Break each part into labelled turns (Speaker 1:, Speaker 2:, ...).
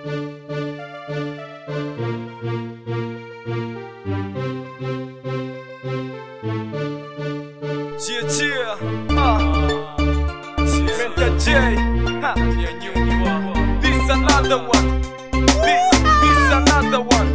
Speaker 1: Chia chia, ah, Menta J, ha, this another one, this, this another one.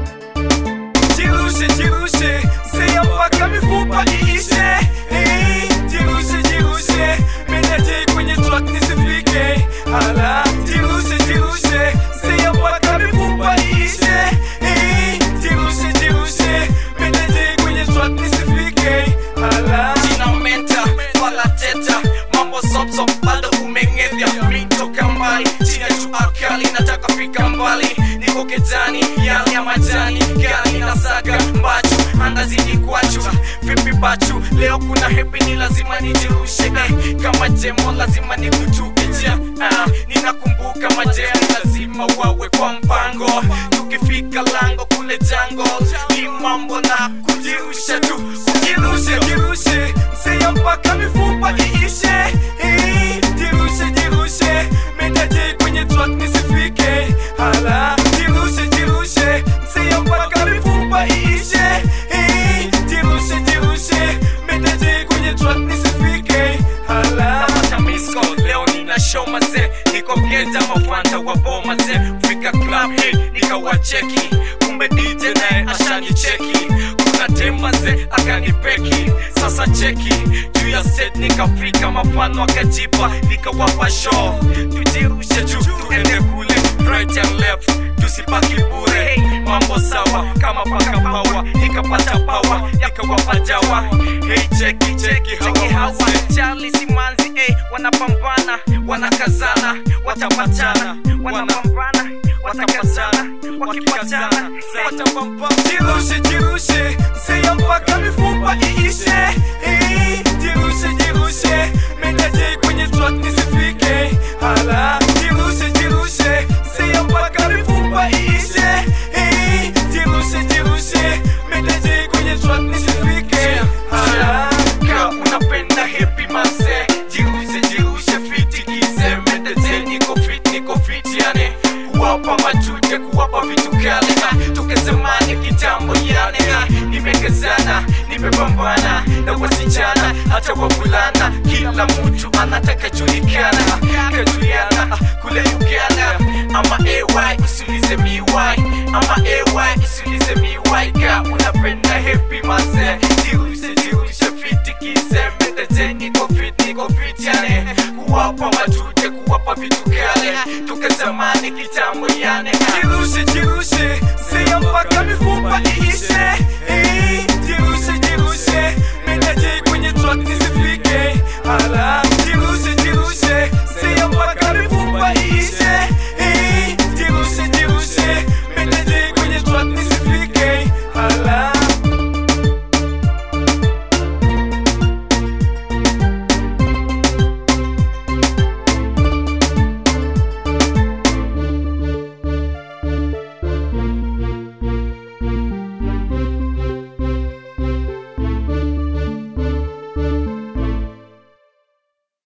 Speaker 1: Jirushe, jirushe, seya mpaka mifupa iishe. Eh, Jirushe, jirushe, Menta J kwenye track nisifike. Ala, jirushe, jirushe, seya mpaka mifupa iishe. Eh, Jirushe, jirushe, Menta J kwenye track nisifike. Ala.
Speaker 2: jina menta wala teta mambo sopsop bado umeng'evya mitoka mbali chini ya jua kali nataka fika mbali niko ketani yale ya majani gari na saga mbachu andazini kwachu vipi bachu leo kuna hepi ni lazima nijirushe eh, kama jemo lazima nikutuke jia ah, ninakumbuka majeni lazima wawe kwa mpango tukifika lango kule jango ni mambo na kujirusha tu
Speaker 1: Jirushe, jirushe, mseya mpaka mifupa iishe. Eh, Jirushe, jirushe, Menta J kwenye track nisifike. Hala, jirushe, jirushe, mseya mpaka mifupa iishe. Eh, Jirushe, jirushe, Menta J kwenye track nisifike. Hala.
Speaker 2: napata misko leo nina show maze niko geta mafanta wa boma ze fika club hii nikawacheki kumbe dj naye ashani cheki kuna tema ze akanipeki sasa cheki juu ya set nikafika mafano akajipa nikawapa show tujirushe juu tuende kule right and left tusibaki bure mambo sawa kama paka pawa nikapata pawa nikawapa jawa hey cheki cheki hawa Charlie Simanzi eh, wanapambana wanakazana watapatana wanapambana watakazana wakipatana watapambana
Speaker 1: Jirushe, jirushe, mseya mpaka mifupa iishe. Eh, Jirushe, jirushe, Menta J kwenye track nisifike. Hala, jirushe, jirushe, mseya mpaka mifupa iishe. Eh, Jirushe, jirushe, Menta J kwenye track nisifike. Hala.
Speaker 2: Ka unapenda happy manze Jirushe jirushe fiti kize Mendeze niko fit niko fit yani Kuwapa majute kuwapa vitu kale na Toka zamani kitambo yani na Nimekazana nimepambana na wasichana hata wavulana Kila mtu anataka julikana Kajuliana kule Uganda Ama AY usiulize miwai Ama AY usiulize miwai Ka unapenda happy manze Jirushe jirushe fiti kize Mendeze niko fit niko fit yani Kuwapa majute kuwapa vitu kale Toka zamani kitambo yani
Speaker 1: Jirushe, jirushe, mseya mpaka mifupa iishe. Eh, Jirushe, jirushe, Menta J kwenye track nisifike. Hala,